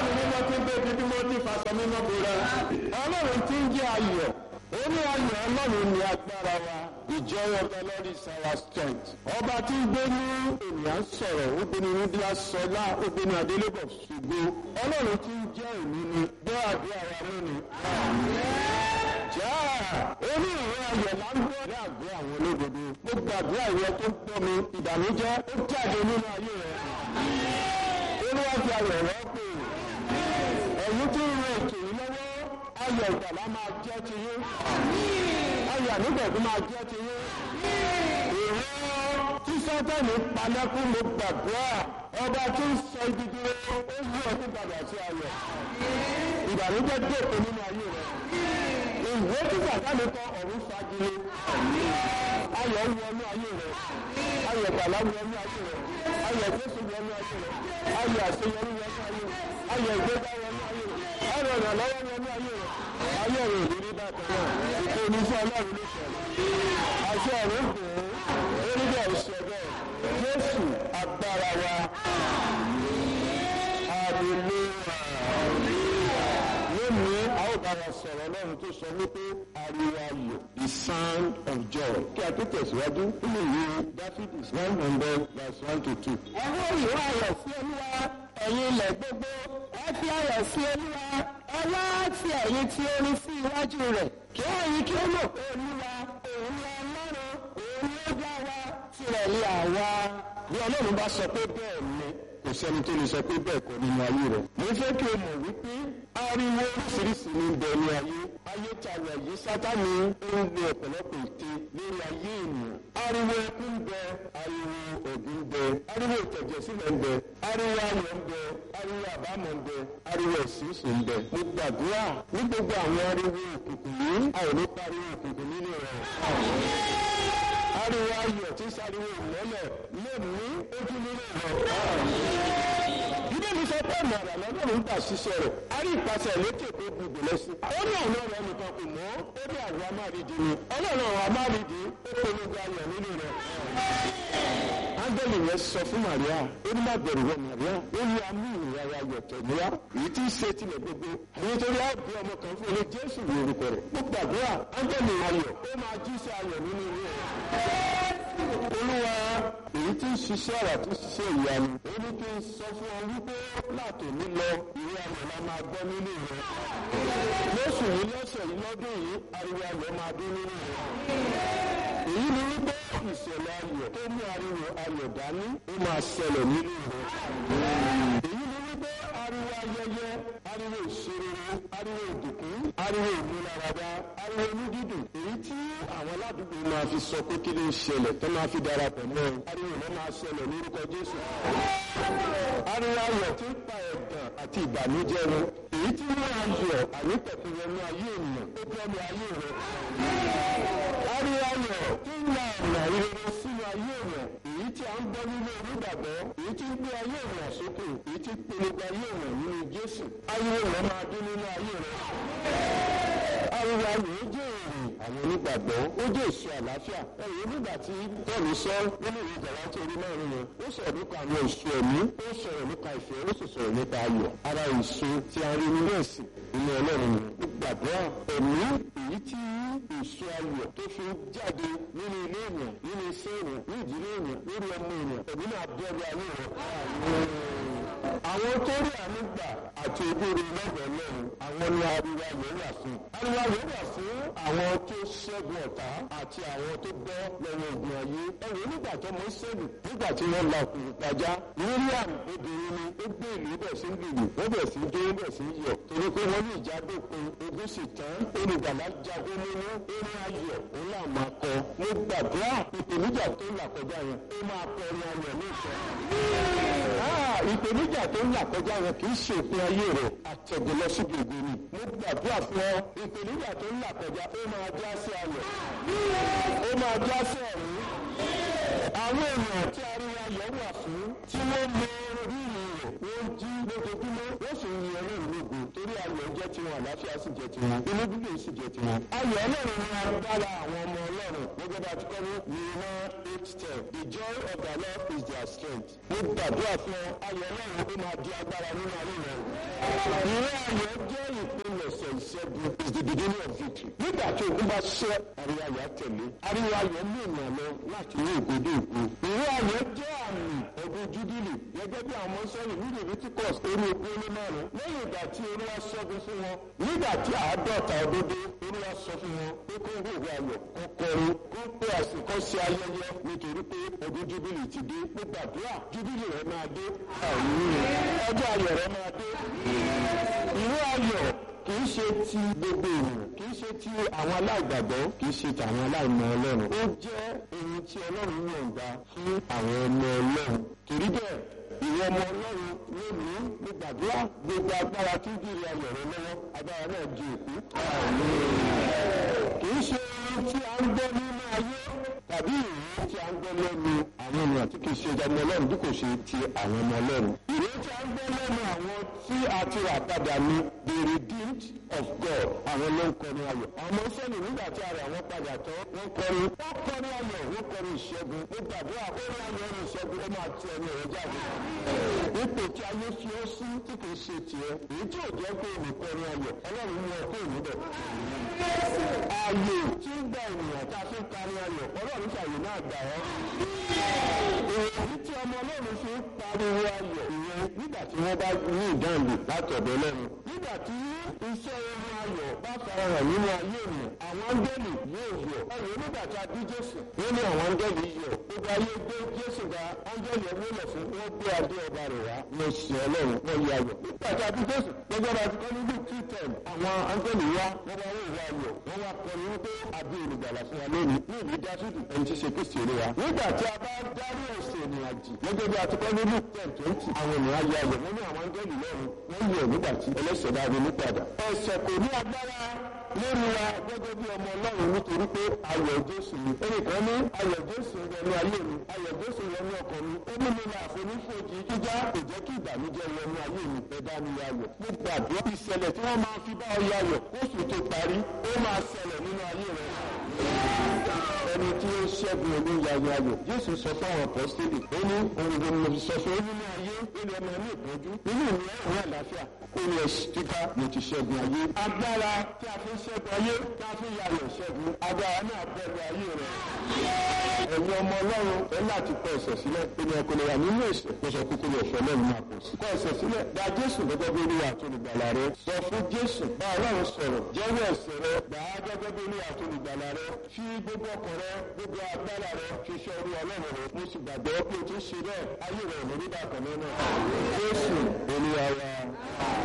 ẹ̀mí mímọ́ tí ń gbé bí mímọ́ tí fàṣọ mímọ́ bora ọlọ́run tí ń jẹ́ ayọ̀ ó ní ayọ̀ ọlọ́run ní agbára wa ìjọyọ̀ of the Lord is our strength. ọba tí ń gbé ní ènìyàn sọ̀rọ̀ ó gbé ní nídìí sọlá ó gbé ní adélébọ̀ ṣùgbọ́n ọlọ́run tí ń jẹ́ èmi ni gbọ́ àdúrà wa lónìí. já orí ìwé ayọ̀ là ń gbọ́ ní àgọ́ àwọn olódodo mo gbàdúrà ìwọ tó ń gbọ́ mi ìbànújẹ́ ó jáde nínú ayé rẹ̀. olúwa fi ayọ̀ rọ́pò ẹ̀yin tí ń ran ètò yìí lọ́wọ́ ayọ̀ ìgbàlá máa jẹ́ ti yín ayọ̀ ànígbẹ̀dún máa jẹ́ ti yín ìwọ tí sátani palẹ́kùn ló gbàdúrà ọba tí ń sọ ibi dúró ó yí ọdún padà sí ayọ̀ ìbànújẹ́ dòkó nínú ayé rẹ ìwé tí sátani kọ ọ̀run fagilé ayọ̀ wọnú ayé rẹ ayọ̀ gbàlá wọnú ayé rẹ ayọ̀ jésù wọnú ayé rẹ ayọ̀ àṣeyọrí wọnú ayé rẹ ayọ̀ ìgbéga wọnú ayé rẹ ayọ̀ ìrànlọ́wọ́ wọnú ayé rẹ ayé rẹ ìrírí bákan náà ìpè oníṣẹ́ ọlọ́run ló ṣẹlẹ̀ àṣẹ ọ̀run gbòó oníbẹ̀ ìṣẹ̀bẹ̀ jésù agbára wa hallelujah lónìí a ó bá wa sọ̀rọ̀ ọlọ́run tó sọ wípé ariwo ayọ̀ the sound of joy kí a tó tẹ̀síwájú nínú ìwé dáfídì one hundred verse one to two. ẹ̀rọ ìwé ayọ̀ sí olúwa ẹ̀yin ilẹ̀ gbogbo ẹ fi ayọ̀ sí olúwa ẹ wá ti ẹ̀yin tí orin sí iwájú rẹ̀ kí ẹ̀yin kí ó mọ̀ pé olúwa òun ni ọlọ́run òun ló dá wa tirẹ̀ ní àwa. bí ọlọ́run bá sọ pé bẹ́ẹ̀ ni kò sẹ́ni tó lè sọ pé bẹ́ẹ̀ kọ́ nínú ayé rẹ̀. mo fẹ́ kí o mọ̀ wípé ariwo oríṣiríṣi ní bẹ ní ayé. ayé tààrà yìí sátani ó ń lo ọ̀pọ̀lọpọ̀ ète lórí ayé ènìyàn. ariwo ẹkún ń bẹ ariwo ògùn ń bẹ ariwo ìtẹ̀jẹ̀sílẹ̀ ń bẹ ariwo ayọ̀ ń bẹ ariwo àbámọ̀ ń bẹ ariwo ìṣísù ń bẹ. mo gbàdúrà ní gbogbo àwọn ariwo òkùnkùn yìí a ò ní pariwo òkùnkùn nínú rẹ̀ ariwo ayọ̀ tí sáriwo ìmọ́lẹ̀ lè ní ojú nínú rẹ̀. Bíbélì sọ pé màrà lọ́dún gbà ṣiṣẹ́ rẹ̀. A rí ìpàṣẹ lékè tó gbogbo lẹ́sìn. Ó ní àwọn ọ̀rọ̀ nìkan kò mọ́. Ó ní àwọn amárídìí ni. Ọlọ́run àwọn amárídìí ó polongo ayọ̀ nínú rẹ̀. Ángẹ́lì yẹn sọ fún Màríà. Ó ní má bẹ̀rù wọ Màríà. Ó ní amú ìrora ayọ̀ tẹ̀léwá. Èyí tí ń ṣe tilẹ̀ gbogbo. Àwọn torí á bí ọmọ kan fún ilé Jésù ní orúkọ rẹ̀. Ó gbàdúrà ángẹ́lì ayọ̀. Ó máa jíṣẹ́ ayọ̀ nínú ilé rẹ̀ olúwa èyí tí ń ṣiṣẹ́ àrà tó ṣiṣẹ́ ìyanu ó ní kí n sọ fún ọ wípé láti ní lọ ìwé ayọ̀ la máa gbọ́ nínú rẹ̀ lóṣù yìí lọ́sẹ̀ yìí lọ́dún yìí ariwo ayọ̀ máa dún nínú rẹ̀ èyí ni wípé ìṣẹ̀lẹ̀ ayọ̀ tó mú ariwo ayọ̀ dání ó máa ṣẹlẹ̀ nínú rẹ̀ èyí ni wípé ariwo ayẹyẹ ariwo ìṣeré ariwo ìdùnkún ariwo ìmúláradá ariwo onídídùn èyí tí àwọn aládùúgbò máa fi sọ pé kí ló ń ṣẹlẹ̀ tó máa fi darapọ̀ mọ́ ọ ariwo ló máa ṣẹlẹ̀ lórúkọ Jésù ariwo ayọ̀ tí ń pa ẹ̀gàn àti ìbànújẹ́ wọn èyí tí wọ́n ayọ̀ àníkẹ̀kẹ́ wọnú ayé ènìyàn ó bọ́ ní ayé rẹ̀ ariwo ayọ̀ tí ń la ọ̀nà ìrere sínú ayé ènìyàn èyí tí a ń gbọ́ nínú onígbàgbọ́ èyí tí ń gbé ayé ènìyàn sókè èyí tí ń polongo ayé ènìyàn nínú Jésù ariwo rẹ̀ máa dún nínú ayé rẹ̀ ariwo ayọ̀ ó jẹ́ èrè àwọn onígbàgbọ́ ó jẹ́ èso àlàáfíà ẹ̀yìn nígbà tí bọ́ọ̀lù sọ nínú ìwé ìjọba tó rí mẹ́rin yẹn ó sọ̀rọ̀ nípa àwọn èso ẹ̀mí ó sọ̀rọ̀ nípa ìfẹ́ ó sì sọ̀rọ̀ nípa ayọ̀ ara èso tí a rí nínú ẹ̀sìn nínú ọlọ́run ni ó gbàdúrà ẹ̀mí èyí tí èso ayọ̀ tó fi jáde nínú ilé ènìyàn nínú iṣẹ́ ènìyàn ní ìdílé ènìyàn lórí ọmọ ènìyàn ẹ̀mí náà bẹ́ẹ̀rù ayé rẹ̀ àwọn tó rí àánú gbà àti ìbéèrè lọ́dọ̀ ọlọ́run àwọn ni ariwo ayọ̀ wà fún. ariwo ayọ̀ wà fún àwọn tó ṣẹ́gun ọ̀tá àti àwọn tó bọ́ lọ́wọ́ ogun ayé. ẹ̀rọ nígbà tó mọ sẹ́lù nígbà tí wọ́n la òkùnkùn pàjá. Miriam obìnrin ni ó gbé ìlú bẹ̀ sí lùlù wọ́n bẹ̀ sí dé bẹ̀ sí yọ̀. torí pé wọ́n ní ìjà dópin ogun sì tán olùgbàlà jagun nínú eré ayọ̀ òun là máa kọ. mo gbàdúrà ìpèníjà tó là kọjá yẹn ó máa kọ ọmọ ayọ̀ ní ìfẹ́ ìpèníjà tó ń là kọjá yẹn kì í ṣe òpin ayé rẹ̀ àtẹ̀gùn lọ síbi ògo ni. mo gbàdúrà fún ọ ìpèníjà tó ń là kọjá ó máa já sí ayọ̀ ó máa já sí ọ̀run. àwọn èèyàn tí ariwo ayọ̀ wà fún tí wọ́n mọ rírì rẹ̀ wọ́n jí lójoojúmọ́ wọ́n sì ń yin ọlọ́run lógo torí ayọ̀ jẹ́ tiwọn àlàáfíà sì jẹ́ tiwọn inú bíbí sì jẹ́ tiwọn. ayọ̀ ọlọ́run ni agbára àwọn ọmọ ọlọ́run gẹ́gẹ́ bá ti kọ́ ní Nehemiah eight ten the joy of the Lord is their strength. mo gbàdúrà fún ọ ayọ̀ ọlọ́run ó máa di agbára nínú ayé rẹ̀ ìró ayọ̀ jẹ́ ìpilẹ̀ṣẹ̀ ìṣẹ́gun is the beginning of victory. nígbà tí ogun bá ṣẹ́ ariwo ayọ̀ á tẹ̀lé ariwo ayọ̀ mú ènìyàn lọ láti ní ògbódò ògo. ìró ayọ̀ jẹ́ àmì ọdún júbílì gẹ́gẹ́ bí àwọn sẹ́yìn ní leviticus orí ogún ó lé márùn-ún lẹ́yìn ìgbà tí olúwa ṣẹ́gun fún wọn nígbà tí àádọ́ta ọdún dé olúwa sọ fún wọn pé kó ń gbòòrò ayọ̀ kó kọrin kó pé àsìkò ṣe ayẹyẹ nítorí pé ọdún júbílì ti dé pé gbàdúrà júbílì rẹ máa dé ọjọ́ ayọ̀ rẹ máa dé ìró ayọ̀ kì í ṣe ti gbogbo ènìyàn kì í ṣe ti àwọn aláìgbàgbọ́ kì í ṣe ti àwọn aláìmọ̀ ọlọ́run ó jẹ́ ohun tí ọlọ́run yọ̀ǹda fún àwọn ọmọ ọlọ́run torí bẹ́ẹ̀ ìwọ ọmọ ọlọ́run lónìí ní gbàdúrà gbogbo agbára tí ń dìrì ayọ̀ rẹ lọ́wọ́ agbára náà di òkú. kì í ṣe ohun tí a ń gbọ́ nínú ayé tàbí ìwé tí a ń gbọ́ lẹ́nu àwọn ènìyàn tí kì í ṣe ọmọ ọlọ́run bí kò ṣe ti àwọn ọmọ ọlọ́run. ìwé tí a ń gbọ́ lẹ́nu àwọn tí a ti rà padà ní the redeemed of God àwọn ló ń kọrin ayọ̀. àwọn sẹ́ni nígbà tí a rà wọ́n padà tán wọ́n kọrin wọ́n kọrin ayọ̀ wọ́n kọrin ìṣẹ́gun ó gbàdúrà ó rí ayọ̀ ní ìṣẹ́gun ó máa ti ẹni rẹ̀ jáde. ipò tí ayé fi ó sí tí kì í ṣe tiẹ̀ èyí tí ò jẹ́ pé olùkọrin ayọ̀ ọlọ́run mú ọ kó níbẹ̀. ààyè tí ń gba ènìyàn tá a fi ń kárí ayọ̀ ọlọ́run ṣàyè náà gbà ọ́. èyí tí ọmọ ọlọ́run fi ń pariwo ayọ̀ ìyẹn nígbà tí wọ́n bá ní ìdáǹdè látọ̀dọ̀ lẹ́nu. nígbà tí iṣẹ́ ohun ayọ̀ bá farahàn nínú ayé ènìyàn àwọn áńgẹ́lì yóò yọ̀. ẹ̀rọ nígbà tí a bí jésù wọ́n ní àwọn áńgẹ́lì yọ̀. gbogbo ayé gbé jésù ga áńgẹ́lì ẹgbẹ́ lọ fún wọn gbé adé ọba rẹ̀ wá. wọ́n ṣe ọlọ́run wọ́n yẹ ayọ̀. nígbà tí a bí jésù gbogbo ọba ti kọ́ ní luke two ten àwọn áńgẹ́lì wá wọ́n wá wọ́n ayọ̀ wọ́n wá kọrin wípé àbí olùgbàlà fún wa lónìí ní ìlú dáfídì ẹni tí ṣe kristi èrè wa. nígbà tí a bá dárí ẹ̀sẹ̀ ènìyàn jì gẹ́gẹ́ bí a ti kọ́ ní luke ten twenty àwọn ènìyàn ayọ̀ ayọ̀ wọ́n ní àwọn áńgẹ́lì lọ́run wọ́n yọ̀ nígbà tí ẹlẹ́sẹ̀ bá ronú padà. ẹ̀ṣẹ̀ kò ní agbára lórí wa gẹ́gẹ́ bí ọmọ ọlọ́run nítorí pé ayọ̀ jésù ni. ẹnìkan ní ayọ̀ jésù wọnú ayé mi ayọ̀ jésù wọnú ọkàn mi ó mú mi la àfonífojì jíjá kò jẹ́ kí ìbànújẹ́ wọnú ayé mi ẹ̀dá mi ayọ̀. mo gbàdúrà ìṣẹ̀lẹ̀ tí wọ́n máa fi bá ọ yayọ̀ kóṣù tó parí ó máa ṣẹlẹ̀ nínú ayé rẹ̀ ẹni tí ó ṣẹ́gun olóyàyò ayọ̀ jésù sọ fún àwọn apọ́sítélì ó ní ohun gbogbo mo sọ fún nínú ayé lórí ọmọ ní ìpọ́njú nínú ìní ẹ̀rọ àlàáfíà ó ní ẹ̀sìn kíkà mo ti ṣẹ́gun ayé agbára tí a fi ń ṣẹ́gun ayé tí a fi ń yayọ̀ ṣẹ́gun agbára náà bẹ̀rù ayé rẹ̀ ẹ̀yin ọmọ ọlọ́run ẹ láti kọ ẹ̀ṣẹ̀ sílẹ̀ ènìyàn kò lè wà nínú ẹ̀ṣẹ̀ kó sọ kúkú lè fẹ́ lẹ́nu máa pọ̀ sí. kọ ẹ̀ṣẹ̀ sílẹ̀ gba jésù gẹ́gẹ́ bí olúwa àti olùgbàlà rẹ sọ fún jésù bá ọlọ́run sọ̀rọ̀ jẹ́wọ́ ẹ̀ṣẹ̀ rẹ gbà á gẹ́gẹ́ bí olúwa àti olùgbàlà rẹ fi gbogbo ọkàn rẹ gbogbo agbára rẹ fi ṣe orí ọlọ́run rẹ mo sì gbàgbọ́ pé o ti ṣe bẹ́ẹ̀ ayé rẹ ò ní rí bákan náà jésù olúwa wa.